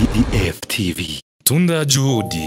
DF TV. Tunda juhudi.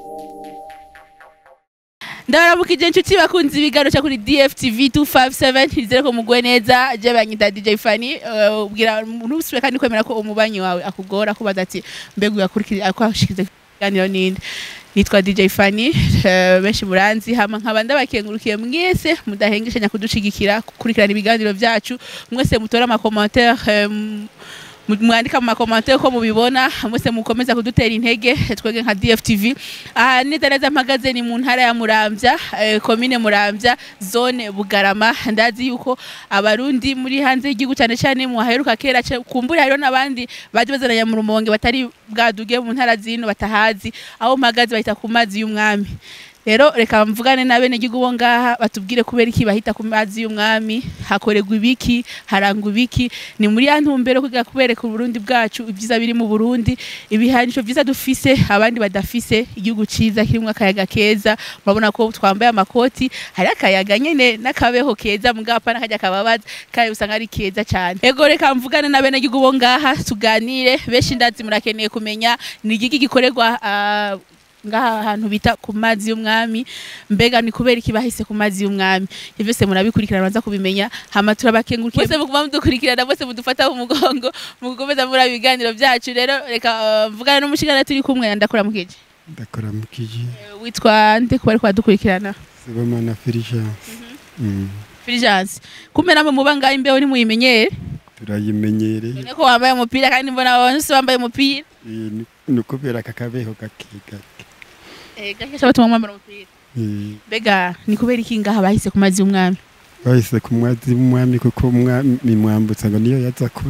ndabaramukije inshuti bakunze ibiganiro cyo kuri DFTV 257 izere ko mugwe neza je banyita DJ Fanny eh, ubwira ntusubire kandi kwemera ko umubanyi wawe akugora kubaza ati mbega uyakurikira ako ashikize ikiganiro ninde nitwa DJ Fanny eh, benshi muranzi hama nkaba ndabakengurukiye mwese mudahengeshanya kudushigikira gukurikirana ibiganiro byacu mwese mutora ama commentaire eh, m- mu- mwandika mu makomantere ko mubibona mwese mukomeza kudutera intege twebwe nka DFTV aha neza neza mpagaze ni mu ntara ya Muramvya eh, komine Muramvya zone Bugarama ndazi yuko abarundi muri hanze y'igihugu cyane cyane mu haheruka kera ce- kumbura hariho n'abandi baje bazananya mu rumonge batari bwaduge mu ntara zino batahazi aho mpagaze bahita ku mazi y'umwami rero reka mvugane na bene gihugu bo ngaha batubwire kubera iki bahita ku mazi y'umwami hakorerwa ibiki harangwa ibiki ni muri ya ntumbero kugira kubereka uburundi bwacu ibyiza biri mu burundi ibihanisho byiza dufise abandi badafise igihugu ciza kirimo akayaga keza murabona ko twambaye amakoti hari akayaga nyene n'akabeho keza mugabo pana kajya kababaza kandi usanga ari keza cyane ego reka mvugane na bene gihugu bo ngaha tuganire benshi ndazi murakeneye kumenya ni igiki gikorerwa ah, ngaha ahantu bita ku mazi y'umwami mbega ni kubera iki bahise ku mazi y'umwami ivyo byose murabikurikirana banza kubimenya hama turabakengurukiye bose muguma mudukurikirana bose mudufata mu mugongo mugukomeza muri ibiganiro byacu rero reka uh, mvugana n'umushingana turi kumwe ndakora mukije ndakora mukiji witwa nde kuba ariko badukurikirana sibomana Fulgence Mm, Fulgence kumbe namwe muba ngaho imbeho ntimuyimenyere turayimenyereye none ko wambaye umupira kandi mbona bose bambaye umupira Eh, ni- ni ukubera aka kabeho gake gake eh gakesha batuma mwambara umupira Eh, mbega ni kubera iki ngaha bahise ku mazi y'umwami bahise ku mwazi w'umwami kuko umwami mwambutsa ngo niyo yaza ku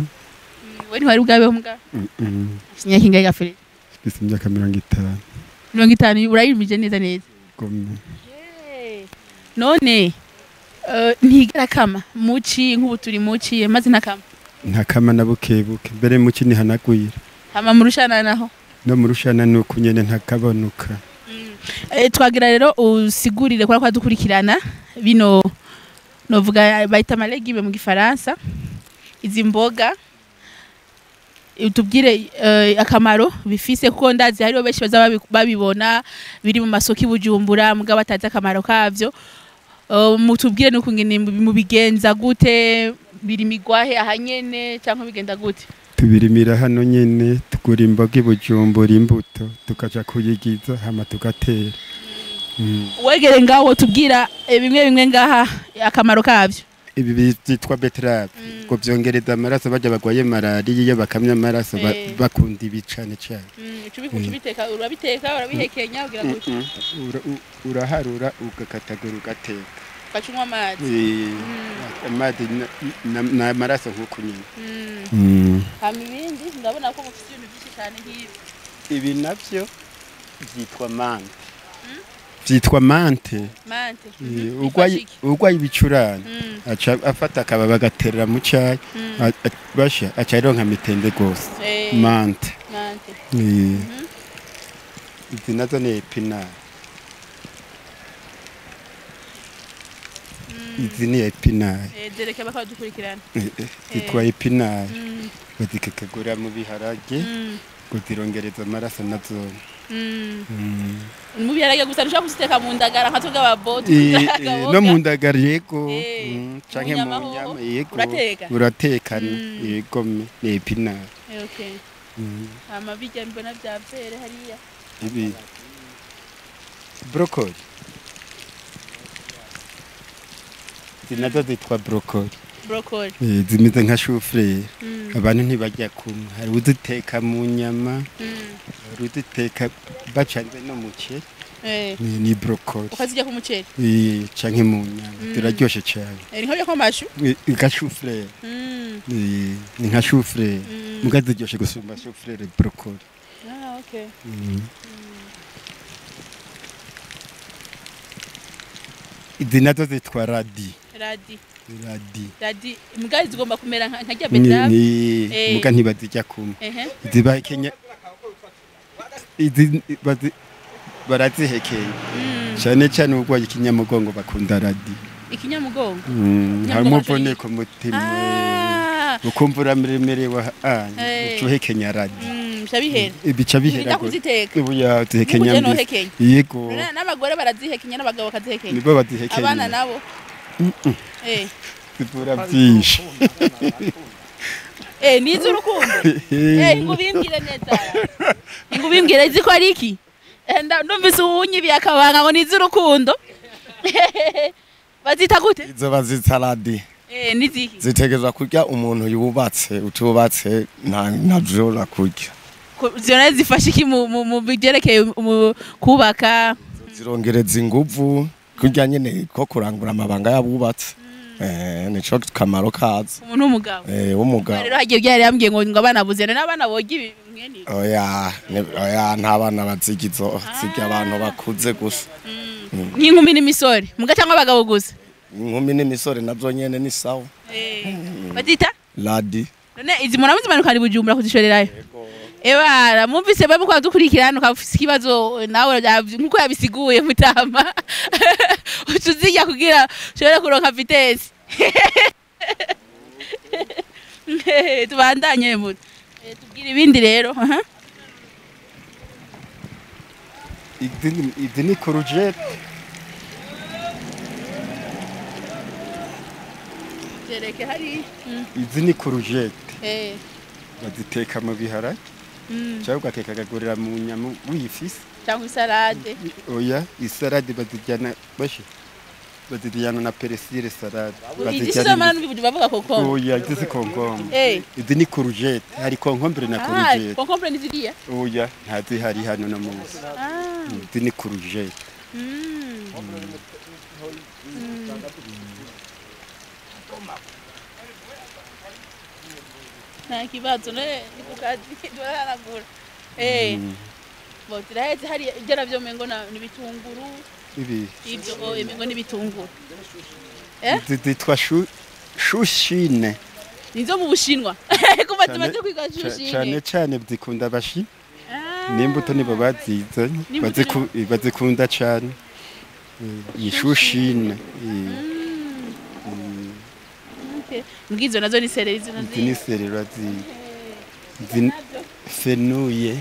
we ntiwari bwabeho mbwa Mm, mm. imyaka ingahe gafere mfise imyaka mirongo itanu mirongo itanu urayimije neza neza gome none eh, ntigera kama muci nk'ubu turi muci maze ntakama ntakama na bukebuke mbere muki nihanagwira hama murushana naho no mu rushana ni uku nyene ntakabonuka Eh, twagira rero usigurire kubera ko dukurikirana bino novuga bayita amalegime mu gifaransa izi mboga utubwire eh, akamaro bifise kuko ndazi hariho benshi baza babi- babibona biri mu masoko i Bujumbura mugabo batazi akamaro kavyo Eh, mutubwire nuko ngene mubigenza gute biri migwahe ahanyene cyangwa bigenda gute tubirimira hano nyene tugura imboga i bujumbura imbuto tukaja kuyigiza hama tugatera Mm. wegere ngaho tubwira eh, bimwe bimwe ngaha akamaro kavyo ibi byitwa beterave ngo byongereza amaraso bajya bagwaye malariya iyo bakamya amaraso ba- Eh. bakunda ibi cane cane ubiteka urabiteka urabihekenya ugira gute Ura- u- uraharura ugakatagura ugateka ugaca unywa amazi Eh, amazi na- na- ni amaraso nk'uku nyine hama ibindi ndabona ko mufite ibintu byinshi cyane nk'ibi ibi navyo byitwa mante byitwa mante mante Eh, urwaye urwaye ibicurane aca afata akababa agaterera mu cyayi a- a- basha aca aronka mitende gose mante mante Eh. izi nazo ni epinari izi ni epinari dereke bakadukurikirana Eh, eh, zitwa epinari bazikakagura mu biharage ngo zirongereza amaraso nazo mu biharage gusa ntushobora kuziteka mu ndagara nka twebwe ababotu Eh, eh, no mu ndagara yego Eh, Mm, mu canke mu nyama nyama hoho, yego urateka? uratekana Mm. yego me- ni epinari okay Mm. hama bijya mbona bya byere hariya ibi brokoli izi nazo zitwa brokoli broccoli Eh, zimeze nka shufureri Mm, abantu ntibajya kumwe hari uziteka mu nyama mm, hari uziteka bacanze no mu ceri eh, ni ni brokoli ukazijya ku muceri Eh, canke mu nyama Mm. ziraryoshe cyane Eh, ni nko byo kw'amashu Eh, nka shufureri Mm, Eh, ni nka shufureri mm. muga ziryoshe gusumba shufureri brokoli Ah, okay. Mm. izi nazo zitwa radi radi radi radi imbwa zigomba kumera nka nka rya ni, beterave ni Eh. muga ntibazijya kumwe ehe ziba kenya izi bazi barazihekenya Mm, cyane cyane urwaye ikinyamugongo bakunda radi ikinyamugongo Mm, hari Ikinyamugongo umuvune cyo- ku mutima Ah, ukumva urameremerewe Eh. ucuhekenya radi mm, bica bihera bica bihera Ntibijya gose. kuziteka ubuya duhekenya N'ubuje mbisi nohekenya. yego None n'abagore barazihekenya n'abagabo bakazihekenya nibo bazihekenya abana nabo eh zivura byinshi eh ni iz'urukundo eh ngubimbwire neza ngubimbwire ziko ari iki Eh, nda- ndumvise uwunyibiye akabanga ngo ni iz'urukundo bazita gute izo bazita radi eh niziki zitegerezwa kurya umuntu yubatse utubatse nta ntazora kurya zona zifasha iki mu mu- mu byerekeye mu kubaka zirongereza inguvu kurya nyene ko kurangura amabanga y'abubatse eh nico kamaro kazo umuntu w'umugabo eh w'umugabo rero hagiye byari yambwiye ngo ngo abana buze n'abana boga ibi mwene ibi. oya ne- oya nta bana baziga izo zirya abantu bakuze gusa nk'inkumi n'imisore muga cyangwa abagabo gusa inkumi n'imisore navyo nyene ni sawa bazita radi none izi muntu amuzimanukana i bujumbura kuzishorerayo ebara mwumvise bamwe kwa dukurikirana ukafise ikibazo nawe yavy- nkuko yabisiguye mutama uca uzirya kugira ushobore kuronka vitesi tubandanye muto Eh, tubwire ibindi rero aha. izi ni- izi ni kurujete Jereke hari izi ni kurujete eh baziteka mu biharage mm, cyangwa ugateka akagurira mu nyama wifise cyangwa isalade oya isalade bazijyana bashi bazijyana na peresire salade izi sizo mana n'ubivuga bavuga kokombe oya izi si konkombe eh izi ni kurujete hari konkombere na ah kurujete kokombe ni ziriya oya ntazihari hano no munsi ah izi ni kurujete mm. nta kibazo none ni ku kazi turaharagura eh bo turaheze hari ibyo navyo mengo na n'ibitunguru ibi ibyo oh, mengo n'ibitunguru Eh? izi zitwa shu- shushine nizo mu bushinwa kuva Cane- tumaze kwiga Ca- cane shushine cane zikunda abashi Ah. n'imbuto nibo bazizanye N'imbuto baziku- bazikunda cane iyi shushine iyi- Okay. mbwizo nazo ni sereri zino izi ni serera zi- zi- fenuye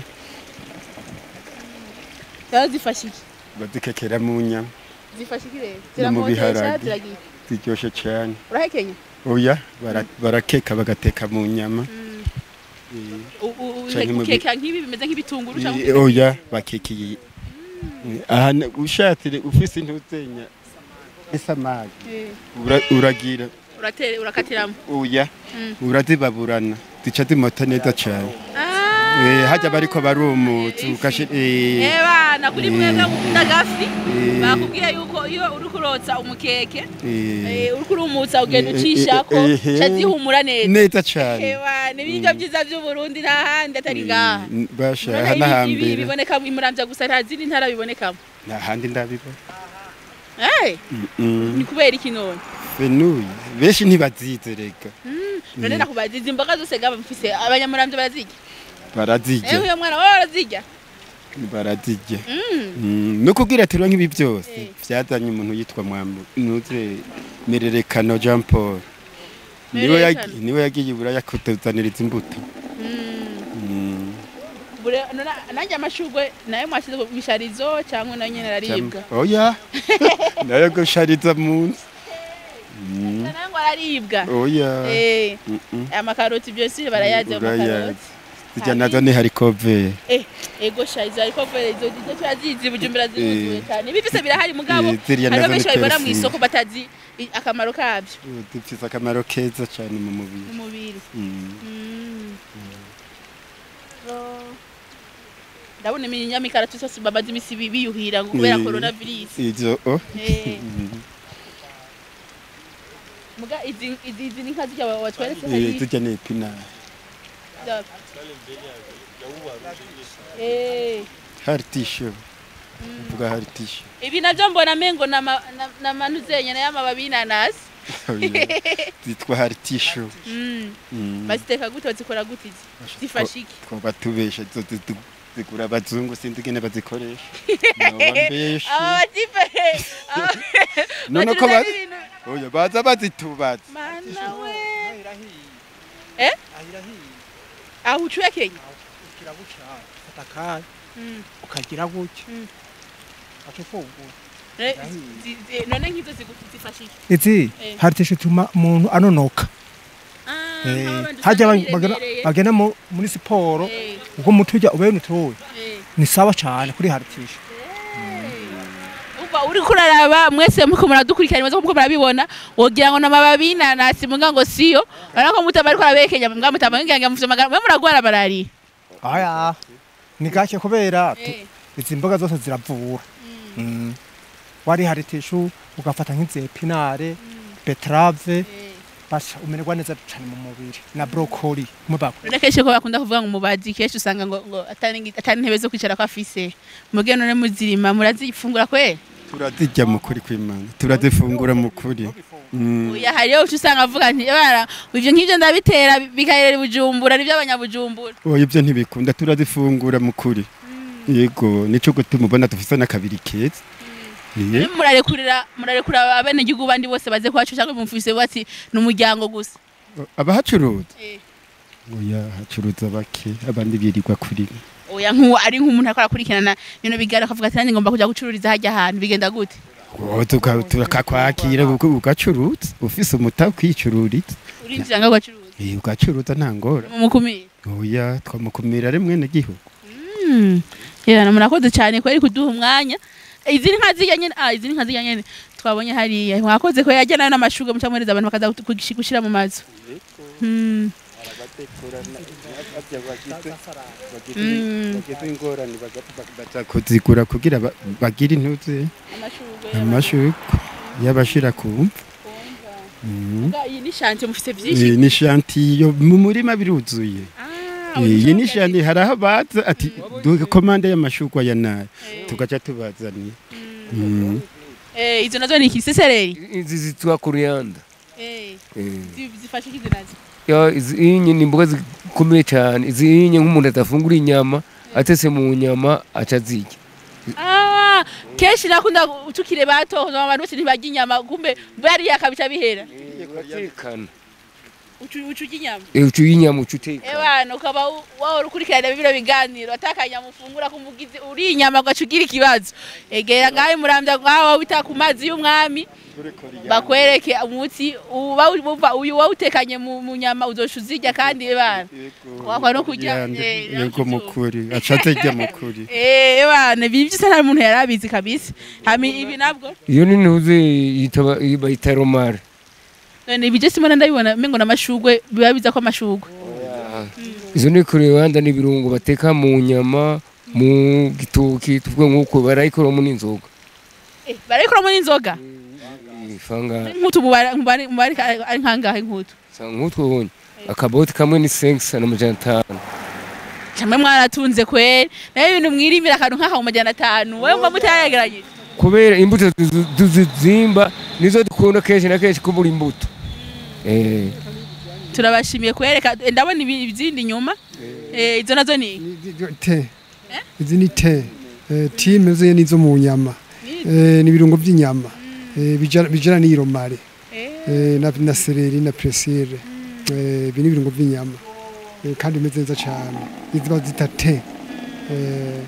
zaba zifasha iki bazikekera mu nyama zifasha iki rero No mu ziramotesha biharage. ziragira ziryoshe cane urahekenya oya bara- barakeka bagateka mu nyama U- u- u- Canke mu bi- ukeka nk'ibi bimeze nk'ibitunguru cyangwa Eh, oya bakekeye aha ne- ushatse ufise intuzenya isamaki Eh, ura- uragira uratere urakatiramo oya Mm. urazibaburana zica zimota neza cane Eh, hajya bariko barumutsa ugashi eh, ebana kuri mwebwe mukunda gafi Eh. bakubwiye yuko iyo uri kurotsa umukeke eh, eh, uri kurumutsa ugenda Eh, eh, ucishako eh, eh, ca zihumura neza neza cane ebana ibiryo byiza by'uburundi nta handi atari ngaha Eh, basha None aha ibi- ibi n'ahambere biboneka imuramvya gusa nta zindi ntara bibonekamo nta handi ndabibona Eh, Mm, ni kubera iki none fenuye benshi ntibazize rega none nakubaza izi mboga zose gaba mfise abanyamuramvya barazirya eh barazirya uyo mwana wawe barazirya barazirya Mm. Mm, no kubwira turonka ibi byose Eh. byazanye umuntu yitwa mwamu nuze mererekano Jean Paul niwe Mererekano. yagi- niwe yagiye iburaya kutuzaniriza imbuto Mm. Mm, Bure, nona, nanjye amashugwe nayo mwashyize ku misharizo cyangwa nayo nyene araribwa jam- oya nayo gushariza mu nzu Mm, nayo ngo araribwa oya Eh, Mm, mm. amakaroti byose barayazi Urayazi. amakaroti zijya nazo ni harikove Eh, ego sha izo ariko vere izo izo turazizi bujumbura ziruzuye cyane ibi byose birahari mugabo Eh, ziriya hariho nazo benshi ni babibona mu persil. isoko batazi i- akamaro kabyo dufite akamaro keza cyane mu mubiri mu mubiri Mm. Mm. Oh. ndabona iminyamikaratusi yose bamaze imisi bi- biyuhira ngo kubera Eh, corona virus izo oh. Eh. Mm. muga izi izi izi ni nka zirya wa- watweretse Eh, hari zijya ni epinari Eh. haritisho uvuga haritisho ibi navyo mbona mengo nama- na- namanuzenya nayo amababi y'inanasi zitwa haritisho Mm. Mm. baziteka gute bazikora gute izi zifasha iki twoba tubesha izo zitu- zigura abazungu sinzi ingene bazikoresha noba mbeshe aba batipe none ko bazi oya baza bazitubaza mana we eh aho ucuye kenya ugira gutya ufata akanya Mm. ukagira gutya Mm. akifungura Eh, zi- zi- none nk'izo zigu- zifasha iki izi Eh. haritesha ituma umuntu anonoka Ah, Eh, nk'abandi hajya usanga bagena biremereye. bagena mu- muri siporo Eh, ubwo umuti ujya ubene utoye eh. ni sawa cyane kuri haritesha Umva uriko uraraba mwese muko muradukurikirana muze muko murabibona wogira ngo namababi n'inanasi muga ngo siyo ariko mutaba ariko arabekenya mbwa mutaba ngira mufite magana mwe muragwara malariya aya ni gake kubera tu- Eh. izi mboga zose ziravura Mm. wari haritesha ugafata nk'izepinare betrave basha umererwa neza cyane mu mubiri na brokoli mubako none kenshi ko bakunda kuvuga ngo umubazi kenshi usanga ngo ngo atari ngi- atari intebe zo kwicara ko afise muge none muzirima murazifungura kwe turazirya mu kuri kw'imana turazifungura mu kuri Mm. oya hariyo uca usanga avuga nti bara ivyo nk'ivyo ndabitera bikarera bujumbura nivyo abanyabujumbura oya ibyo ntibikunda turazifungura mu kuri yego nico gutuma ubona dufise n'akabiri keza Iye. None murarekurira murarekura abenegihugu bandi bose baze kwacu cyangwa mufise bati ni umuryango gusa abahacuruza Eh. oya hacuruza bake abandi birirwa kuri oya nk'uwo ari nk'umuntu ariko arakurikirana bino bigara akavuga ati nanjye ngomba kujya gucururiza hajya ahantu bigenda gute Oh, tuka- tukakwakira uga- ugacuruza ufise umutahe ukicururiza urinjira ngo ugacuruza Eh, ugacuruza nta ngora mumukumire oya twamukumira ari mwene gihugu yana murakoze cyane kweri kuduha umwanya izi ni nka zirya nyene ah izi ni nka zirya nyene twabonye hariya mwakoze ko yajya nayo n'amashurwe mucamwereza abantu bakaza gushira mu mazu Hmm. Mm. baza kuzigura kugira ba- bagire intuze amashurwe y'abashira kumva Mm. iyi ni shanti mufite Eh, byinshi ni shantiyo mu murima biruzuye Ah, Eh, iyi ni urushaka- shanti hari aho baza ati duhe komande y'amashurwe ya nayo Eh. tugaca tubazaniye Mm. Eh, izo nazo ni ikisesereri izi zitwa kuruyanda Eh, Eh. zi- zifashe ikizi nazo ya izi inye ni imboga zikomeye cyane izi inye nk'umuntu adafungura inyama atese mu nyama aca azirya Ah, kenshi nakunda tukire bato abantu bose ntibarya inyama kumbe bariya akabica bihera uratekana ucu ucu urya inyama Eh, uca inyama uca utekana ebana ukaba wahora ukurikirana bino biganiro atakanyama ufungura kumugizi uri inyama ugaca ugira ikibazo egera ngaho murambya ngaho wita ku mazi y'umwami bakwereke umuti uba wumva uyu wawutekanye mu mu nyama uzoca uzirya kandi ebana wakwa no kurya Yande, eh, yego mukuri aca atajya mukuri eh ebana ibi byose nta muntu yari abizi kabisa hami ibi nabwo iyo ni ntuze yitaba bayita romare none ibi byose mbona ndabibona mengo n'amashugwe biba biza ko amashugwe izo ni kuruyanda ni ibirungo bateka mu nyama mu gitoki tuvuga nk'uko barayikoramo n'inzoga eh barayikoramo n'inzoga ifanga nk'utu mubare mubare mubare ari nkangahe nk'utu nk'utwo bonye akaboti kamwe ni senkisa n'amajana atanu camwe mwaratunze kweri nayo ibintu mwirimira akantu nk'aha mu majana atanu wewe mba mutayegeranyije kubera imbuto tuzi- tuzizimba nizo dukunda kenshi na kenshi kubura imbuto eh turabashimiye kwereka ndabona ibi- izindi nyuma eh izo nazo ni te izi ni te Eh, time zuye nizo mu nyama Eh, ni ibirungo by'inyama Eh, bijana bijana n'iyi romare Eh, na, na sereri na presire Eh, ibi ni ibirungo by'inyama Eh, kandi bimeze neza cyane izi bazita te Eh,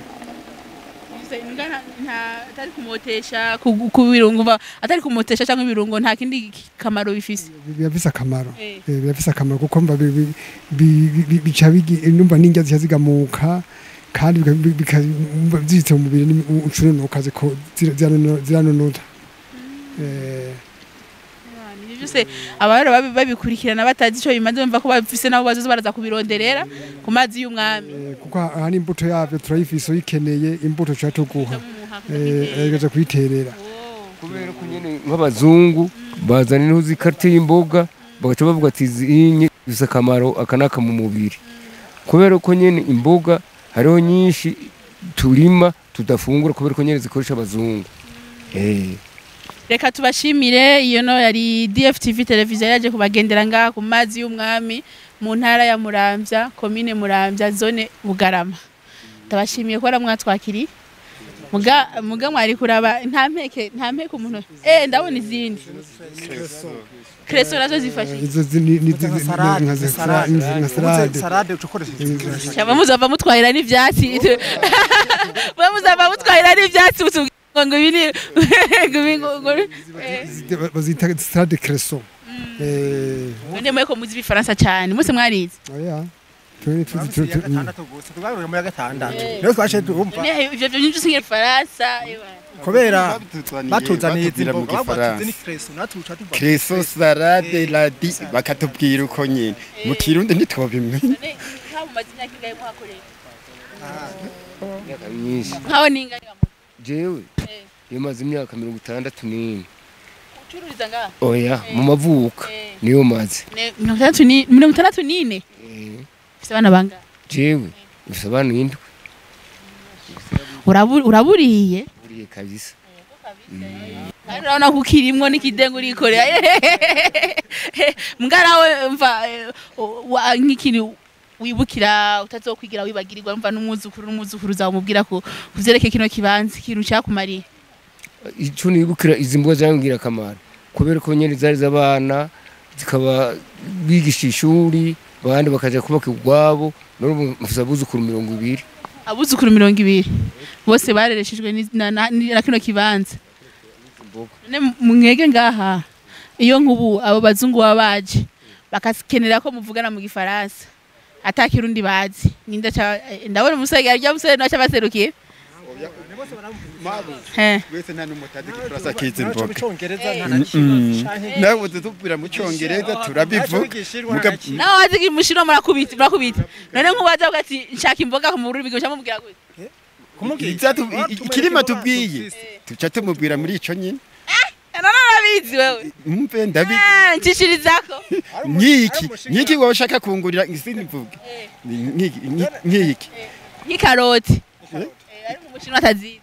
atari kumotesha ku- ku birungo mva- atari kumotesha cyangwa ibirungo nta kindi kamaro bifise biba bisa akamaro Eh. Eh, biba bisa akamaro kuko mba bi- bi- bi- bi- bica bigi- numva n'indya zica zigamuka kandi bika- bi- bika- numva zibitse mu mubiri ni- ucununuka ziko- zira- ziranono- ziranonota Eh, Ibyo byose abahora babi- babikurikirana batazi icyo bimaze bumva ko bafise nabo bazoza baraza kubironderera ku mazi y'umwami Eh, kuko aha n'imbuto yabyo turayifise uyikeneye imbuto tuca tuguha Eh, egaza kuyiterera kubera ko nyine nk'abazungu bazana intuzi ikarita y'imboga bagaca bavuga ati izi inye zifite akamaro aka n'aka mu mubiri kubera ko nyine imboga hariho nyinshi turima tudafungura kubera ko nyine zikoresha abazungu eh reka tubashimire iyo no yari DFTV televiziyo yaje kubagendera ngaha ku mazi y'umwami mu ntara ya Muramvya komine Muramvya zone Bugarama ndabashimiye ko mwatwakiriye muga muga mwari kuraba nta mpeke nta mpeke umuntu eh ndabona izindi kreso nazo zifashe izo zi- ni- ni- nka ni- salade nka nka za- salade nka Ubuze salade salade uca ukoresha ikirasi cyangwa muzava mutwahira n'ivyatsi mwe muzava mutwahira n'ivyatsi utubwira ngo ibi ni ngo ibi ngo ngo eh. Zite- bazita salade cresson eh Mwende mweko muzi ibifaransa cyane muse mwarize oya turi tuzi tu- tu- gatandatu gusa tugaruye muri gatandatu rero twaje turumva Ne ivyo byo byinshi singe Faransa kubera Batuzaniye- batuzaniye izi batubwira mu mboga batuze ni gifaransa kreso natuca tuva kreso salade radi bakatubwira uko nyine mu kirundi ntitwabimenya ne nkaho mumaze imyaka ingahe muhakorera imyaka myinshi nkaho ningahe jewe Eh. yamaze imyaka mirongo itandatu n'ine ucururiza ngaha oya mu mavuka Eh. niyo maze Ne- mirongo itandatu ni mirongo itandatu n'ine Eh, ufite abana bangahe jewe bisobanuye indwi Urabu- uraburiye buriye kabisa kandi urabona ko ukirimwo n'ikidengo urikorera mbwarawe mva eh, wa- nk'ikintu wibukira utazokwigira wibagirirwa mva n'umwuzukuru n'umwuzukuru uzamubwira ko kuvyerekeye kino kibanza ikintu cyakumariye icyo nibukira izi mboga zambwira akamaro kubera ko nyine zari z'abana zikaba bigisha ishuri abandi bakaja kubaka ubwabo none mfise abuzukuru mirongo ibiri abuzukuru mirongo ibiri bose barereshejwe ni- na- na na kino kibanza none mwege ngaha iyo nk'ubu abo bazungu baba baje bakakenera ko muvugana mu gifaransa ata kirundi bazi ninda ca eh, ndabona umusore arya umusore naca baserukiye Eh. wese nta n'umutazi igifaransa kizi naco mu imboga cyongereza nta Mm, na kimwe mm. canke nawe utubwira mu cyongereza turabivuga muga nawe wazi mushiro murakubita murakubita none nk'ubaza avuga ati nshaka imboga mu rurimi rw'icyo mubwira gute Iza tu- i- i- ikirima tubwiye tuca tumubwira muri ico nyine Eh, none urabizi wewe mve ndabi Eh, nshishirizako nkiki nkiki wowe ushaka kungurira isindi mvuge Ni- nkiki nki- nkiki nk'ikaroti Eh, ariko umushinwa atazizi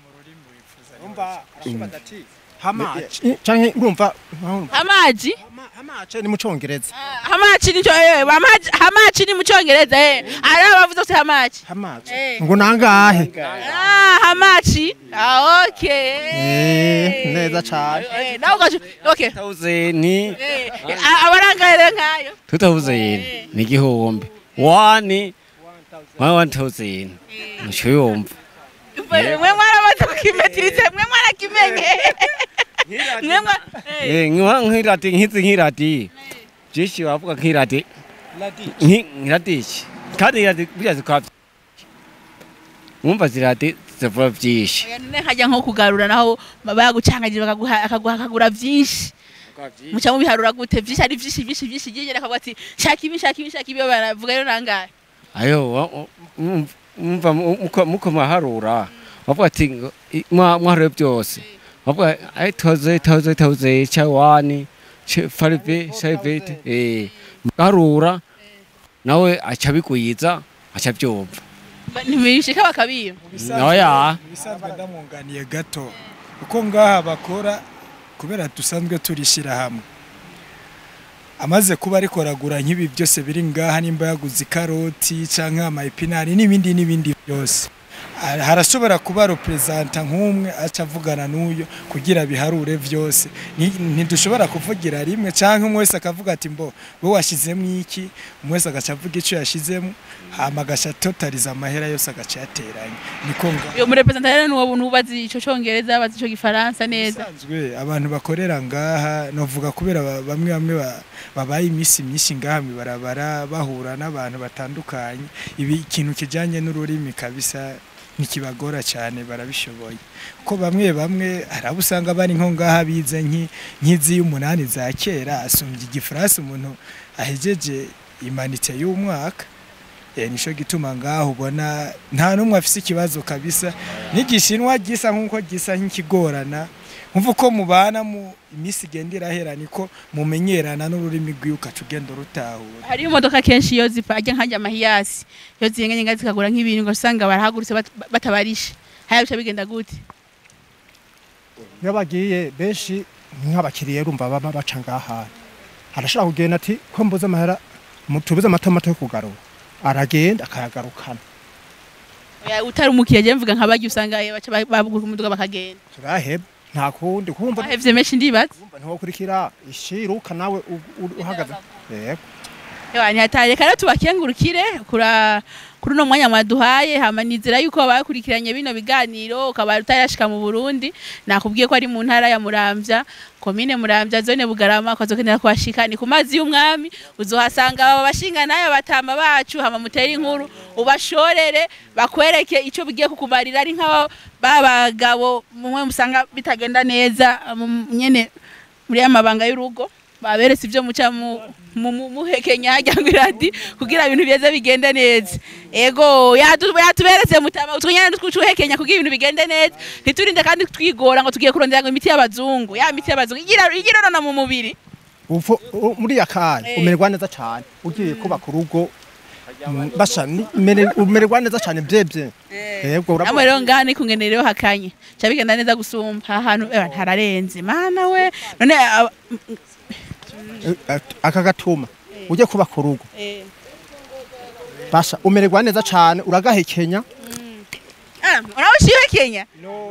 umva ashibaza ati hamaci canke urumva amaji hamaci ni mu cyongereza hamachi nicho eh hamachi hamachi ni mu cyongereza eh ari abavuze kuti hamachi hamaci Eh. ngo nangahe ah hamachi ah okay Eh, neza cane eh nawe ugacu okay tawuzeni eh a- abarangaire nkayo tu tawuzeni ni igihumbi wani wani wani tawuzeni muco yumva mwe mwarabaze kukimetirize mwe mwarakimenye mwe mwa eh Eh, nkiwa nk'irati nk'izi nk'irati byinshi bavuga nk'irati nki- nk'iradishi kandi irati burya zikaba mwumva zirati zivuga byinshi none hajya nko kugarura naho bagucangagira bakaguha akaguha akagura byinshi muca mubiharura gute byinshi ari byinshi byinshi byinshi byinshi akavuga ati shaka ibi shaka ibi shaka ibi baravuga rero nangahe ayo wa- wa- mwumva- mwumva mu- muko- muko mwaharura bavuga ati ngo, i- mwa- mwaharuye byose bavuga ai toze toze toze cha wani cha farive savete eh muharura nawe aca bigwiza aca byumva ntibishika bakabiba oya ibisanzwe ndamwunganiye gato uko ngaha bakora kubera dusanzwe turishyira hamwe amaze kuba ariko aragura nk'ibi byose biri ngaha nimba yaguze ikaroti cyangwa amayipinari n'ibindi n'ibindi byose Ah, harashobora kuba reperezanta nk'umwe aca avugana n'uyo kugira biharure byose Ni- ntidushobora kuvugira rimwe cyangwa umwe wese akavuga ati mbo wowe washyizemo iki umwe wese agaca avuga icyo yashyizemo hama agaca totaliza amahera yose agaca yateranya niko ngaha uyo murepresentante rero nuwo nubazi ico congereza bazi ico gifaransa neza Bisanzwe abantu bakorera ngaha novuga kubera ba- bamwe bamwe ba- babaye iminsi myinshi ngaha mibarabara bahura n'abantu batandukanye ibi ikintu kijanye n'ururimi kabisa ntikibagora cyane barabishoboye kuko bamwe bamwe hari abo usanga bari nko ngaha bize nki- nk'izi y'umunani za kera asumbye igifaransa umuntu ahejeje imanitse y'umwaka Eh, nico gituma ngaho ubona nta n'umwe afise ikibazo kabisa n'igishinwa gisa nk'uko gisa nk'ikigorana nkumva uko mubana mu iminsi igenda irahera niko mumenyerana n'ururimi rwiwe ukaca ugenda urutahura hariyo imodoka kenshi iyo zipajya nkajya amahiyasi iyo zihengenye zikagura nk'ibintu ugasanga barahagurutse bat- batabarishe haya bica bigenda gute iyo bagiye benshi nk'abakiriya urumva baba baca ngaha arashobora kugenda ati ko mbuze amahera mu- tubuze amatomato yo kugarura aragenda akayagarukana Oya, utari umukiriya je mvuga nk'abarya usanga eh, baca ba- babuguka umuduga bakagenda turaheba nta kundi kumva bahevye menshi ndibaza ntiwokurikira ishiruka nawe u- u- uhagaze yego Ewa ntihataye rero tubakengurukire kura kuri uno mwanya mwaduhaye hama nizera yuko bakurikiranye bino biganiro ukaba utarashika mu Burundi nakubwiye ko ari mu ntara ya Muramvya komine Muramvya zone Bugarama kwazokenera kuhashika ni ku mazi y'umwami uzohasanga aba bashinga nayo batama bacu hama mutera inkuru ubashorere bakwereke ico bigiye kukumarira ari nk'aba babagabo mumwe musanga bitagenda neza mu- nyene muri amabanga y'urugo baberetse ibyo muca mu mu- mu- muhekenya hajya ngo iradi kugira ibintu bize bigende neza ego yatu- yatuberetse mutama utwonyene twuhekenya kugira ibintu bigende neza ntiturinde kandi twigora ngo tugiye kurondera ngo imiti y'abazungu ya miti y'abazungu igira igirorana mu mubiri uvo u- muri ya kanya Eh. umererwa neza cyane ugiye kubaka urugo mm, basha ni- mere- umererwa neza cyane byebye yego namwe urabona rero ngaha ni kungenereho hakanye ca bigenda neza gusumba aha hantu eh, ntararenze mana we none aba- Eh, aka gatuma ugiye kubaka urugo eh, basha umererwa neza cyane uragahekenya ah, urabushiwe kenya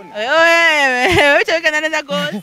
wewe bica bigenda neza gose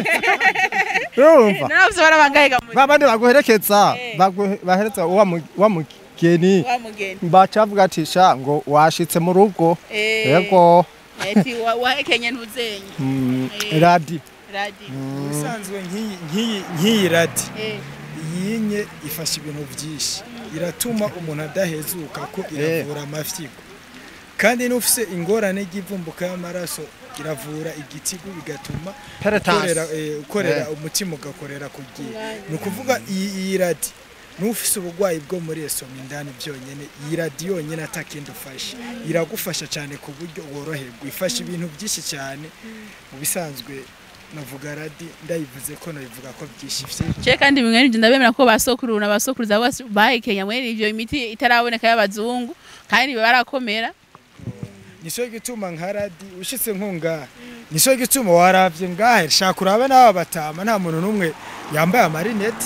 urumva none bose barabangaye gamuri babandi baguherekeza Eh. baguhe- bahereza wa mu- wa mugeni wa mugeni baca bavuga ati sha ngo washitse mu rugo Eh, yego eti wa- wahekenye ntuzenye Mm, Eh. radi radi ubusanzwe nk'iyi nk'iyi nk'iyi radi Eh, yinye ifasha ibintu byinshi iratuma umuntu adahezuka ko iravura amafyigo kandi n'ufise ingorane y'ivumbuka y'amaraso iravura igitigu bigatuma ukorera, eh, ukorera umutima ugakorera ku gihe ni ukuvuga iyi iyi radi n'ufise uburwayi bwo muri esoma indani byonyine iyi radi yonyine atakindi ufashe iragufasha cyane ku buryo woroherwa ifasha ibintu byinshi cyane mu bisanzwe navuga radi ndayivuze ko nabivuga ko byishifye je kandi bimwe n'ibyo ndabemera ko basokuru na basokuruza bose bahekenya muri ivyo imiti itaraboneka y'abazungu kandi barakomera nico gituma nka radi ushitse nkunga nico gituma waravye ngahe shaka urabe n'aba batama nta muntu n'umwe yambaye amarinete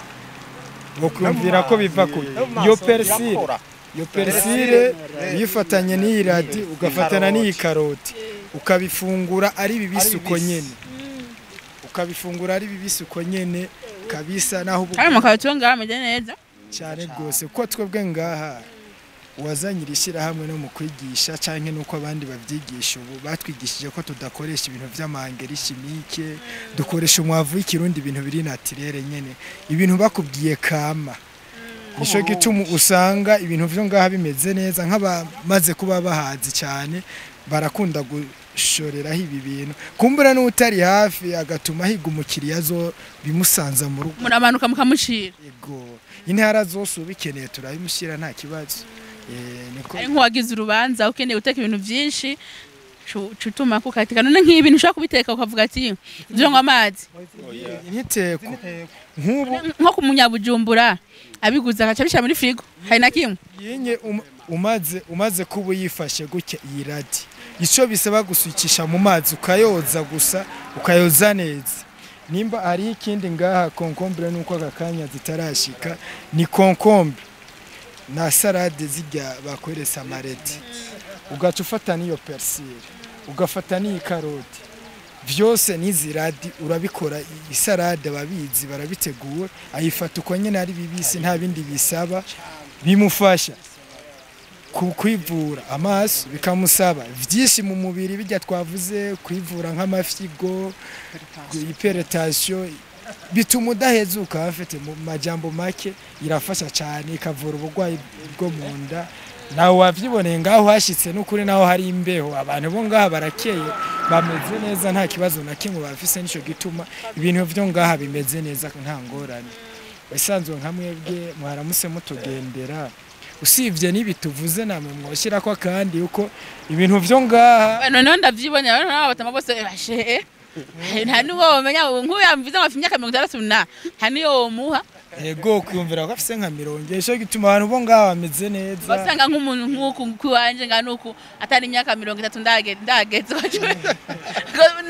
wokwumvira ko biva ku iyo persile iyo persile uyifatanye n'iyi radi ugafatana n'iyi karoti ukabifungura ari bibisi uko nyene ukabifungura ari bibisi uko nyene kabisa naho ubu kandi mukaba ngaha ameze neza cyane rwose ko twebwe ngaha uwazanye iri shyirahamwe no mu kwigisha cyangwa nuko abandi babyigisha ubu batwigishije ko tudakoresha ibintu by'amangeri chimique dukoresha umwavu w'ikirundi ibintu biri natirere nyene ibintu bakubwiye kama nico gituma usanga ibintu vyo ngaha bimeze neza nk'abamaze kuba bahazi cyane barakunda gushoreraho ibi bintu kumbura n'utari hafi agatuma higa umukiriya zo bimusanza mu rugo muramanuka mukamushira Ego. Intara zose ubikeneye turabimushyira nta kibazo. Eh, niko ari nk'uwagize urubanza ukeneye guteka ibintu byinshi cu- cutuma kukatika none nk'ibi ntushobora kubiteka ukavuga ati ivyo ngo amazi nkiteko nk'ubu nko ku munyabujumbura abiguze agaca bishyira muri firigo hari na kimwe yinye um- umaze umaze kuba uyifashe gutya iyi radi icyo bisaba gusukisha mu mazi ukayoza gusa ukayoza neza nimba hariho ikindi ngaha konkombure nuko aka kanya zitarashika ni konkombe na salade zijya bakweresa amareti ugaca ufata n'iyo persile ugafata n'iyi karoti byose n'izi radi urabikora isarade ababizi barabitegura ayifata uko nyine ari bibisi nta bindi bisaba bimufasha ku kwivura amaso bikamusaba byinshi mu mubiri bijya twavuze kwivura nk'amafyigo iperetasiyo bituma udahezuka afite mu majambo make irafasha cyane ikavura uburwayi bwo mu nda nawe wabyiboneye ngaho hashyitse n'ukuri naho hari imbeho abantu bo ngaha barakeye bameze neza nta kibazo na kimwe bafise nicyo gituma ibintu byo ngaha bimeze neza nta ngorane isanzwe nka mwebwe mwaramutse mutugendera usibye n'ibi tuvuze namwe mwoshyira ko kandi uko ibintu byo ngaha noneho ndavyibonera noneho abatama bose bashe nta n'uwo womenya nk'uyu yamvize ngo afite imyaka mirongo itandatu na nta n'iyo womuha ego kwiyumvira ko afise nka mirongo icyo gituma abantu bo ngaha bameze neza wasanga nk'umuntu nk'uku kw'iwanje nga nuku atari imyaka mirongo itatu ndage- ndageze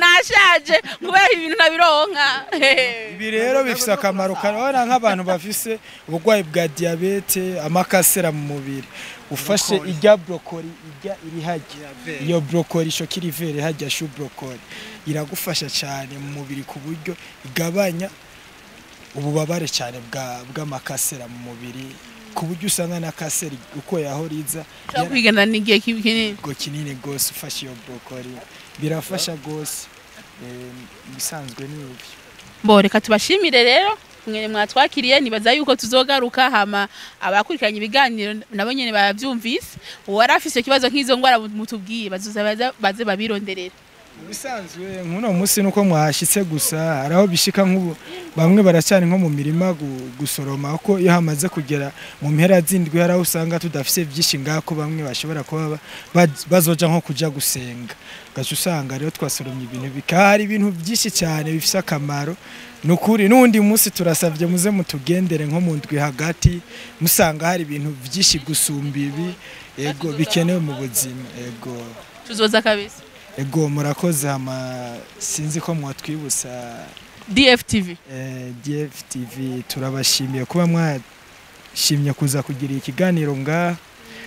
nashaje kubera ibintu nabironka ibi rero bifise akamaro karabona nk'abantu bafise uburwayi bwa diyabete amakasera mu mubiri ufashe irya brokoli irya iri hajya iyo brokoli ishokira ivere hajya shu brokoli iragufasha cyane mu mubiri ku buryo igabanya ububabare cyane bwa bw'amakasera mu mubiri ku buryo usanga na kaseri uko yahoriza ushobora kwigana n'igihe kibi kinini go kinini gose ufashe iyo brokoli birafasha gose eh, ibisanzwe ni ibi bo reka tubashimire rero mwe mwatwakiriye nibaza yuko tuzogaruka hama abakurikiranye ibiganiro nabo nyene bavyumvise uwari afise ikibazo nk'izo ngwara mutubwiye bazoza baza- baze babironderera bisanzwe nk'uno munsi nuko mwahashyitse gusa hari aho bishika nk'ubu bamwe baracana nko mu mirima gu- gusoroma ko iyo hamaze kugera mu mpera z'indwi hari aho usanga tudafise byinshi ngaho ko bamwe bashobora kuba ba- ba- bazoja nko kuja gusenga gaca usanga rero twasoromye ibintu bikaba hari ibintu byinshi cyane bifise akamaro ni ukuri n'undi munsi turasabye muze mutugendere nko mu ndwi hagati musanga hari ibintu byinshi gusumba ibi ego bikenewe mu buzima ego tuzoza kabisa ego murakoze hama sinzi ko mwatwibutsa dftv eh, DFTV turabashimiye kuba mwashimye kuza kugira ikiganiro ngaha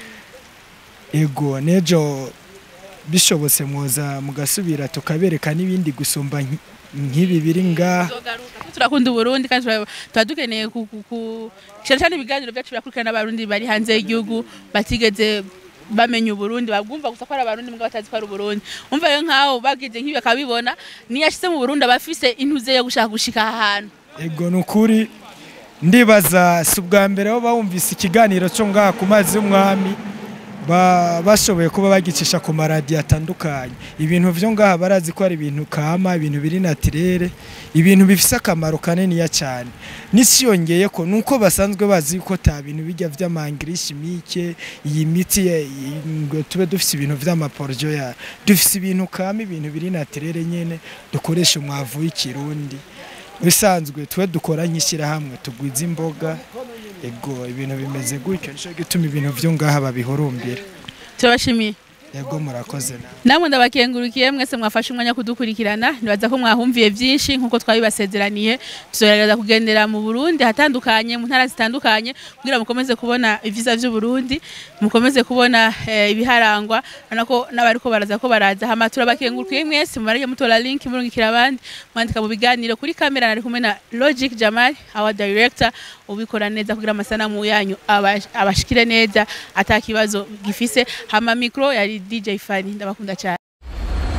ego nejo bishobotse mwoza mugasubira tukabereka n'ibindi gusumba nki- nk'ibi biri ngaha turakunda uburundi kandi tura- tuba dukeneye ku- ku- ku- cyane cyane ibiganiro byacu birakurikirana n'abarundi bari hanze y'igihugu batigeze bamenya uburundi babwumva gusa ko ari abarundi mbwa batazi ko ari uburundi umva rero nk'aho bagize nk'ibi bakabibona niyo ashyize mu burundi aba afise intuze yo gushaka gushika aha hantu ego ni ukuri ndibaza si ubwa mbere aho bawumvise ikiganiro cyo ngaha ku mazi y'umwami ba- bashoboye kuba bagicisha ku maradiyo atandukanye ibintu byo ngaha barazi ko ari ibintu kama ibintu biri natirere ibintu bifise akamaro kaniniya cyane n'isiyongeye ko nuko basanzwe bazi ko ta bintu bijya vy'amangirishi mike iyi miti ya- iyi- ngo tube dufise ibintu vy'amaporjo ya dufise ibintu kama ibintu biri natirere nyene dukoresha umwavu w'ikirundi bisanzwe twe dukora nk'ishyirahamwe tugwiza imboga ego ibintu bimeze gutyo nicyo gituma ibintu byo ngaha babihurumbira turabashimiye ego murakoze nawe namwe ndabakengurukiye mwese mwafashe umwanya kudukurikirana nibaza ko mwahumviye byinshi nk'uko twabibasezeraniye tuzogerageza kugendera mu burundi ahatandukanye mu ntara zitandukanye kugira mukomeze kubona ibyiza by'uburundi mukomeze kubona eh, ibiharangwa urabona ko n'abari ko baraza ko baraza hama turabakengurukiye mwese mubarage mutora link murungikira abandi mwandika mu biganiro kuri kamera nari kumwe na logic jamal our director ubikora neza kugira amasanamu yanyu abash- abashikire neza atakibazo gifise hama mikro yari DJ Fani ndabakunda cyane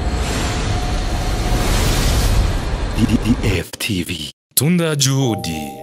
DDF TV. Tunda Juhudi.